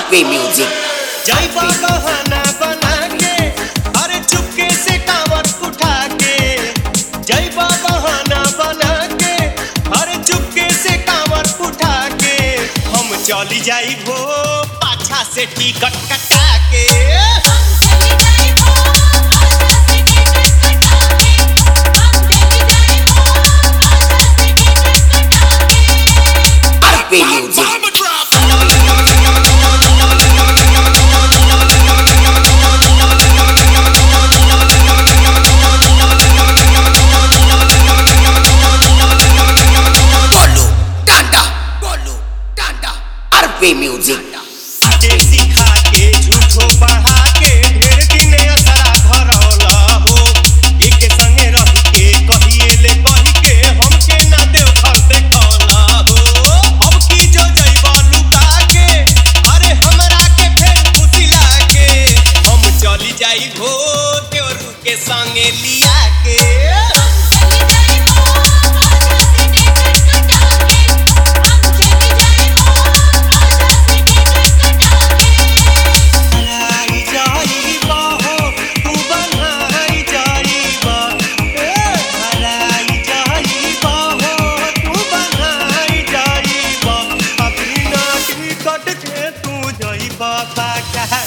RP Music. जय बहाना बना के अरे चुपके से कांवर उठा के जय बहाना बना के अरे चुपके से कांवर उठा के हम चली जाई भो पाछा से टिकट कटा के RP Music. Bolu, Danda, Bolu, Danda. RP Music. जे सिखा के झूठो पढ़ा के ढेर दिन असरा धरौला हो एक संगे रह के कहिए ले कही के हमके ना देव घर देखौला हो अब की जो जइबा लुका के अरे हमरा के फेर फुसिला के हम चली जाई भो देवरू के संगे लिया के हराई जाइबा हो तू बनाई जाइबा ए हराई जाइबा हो तू बनाई जाइबा अपनी नाटी कट के तू जाइबा पाका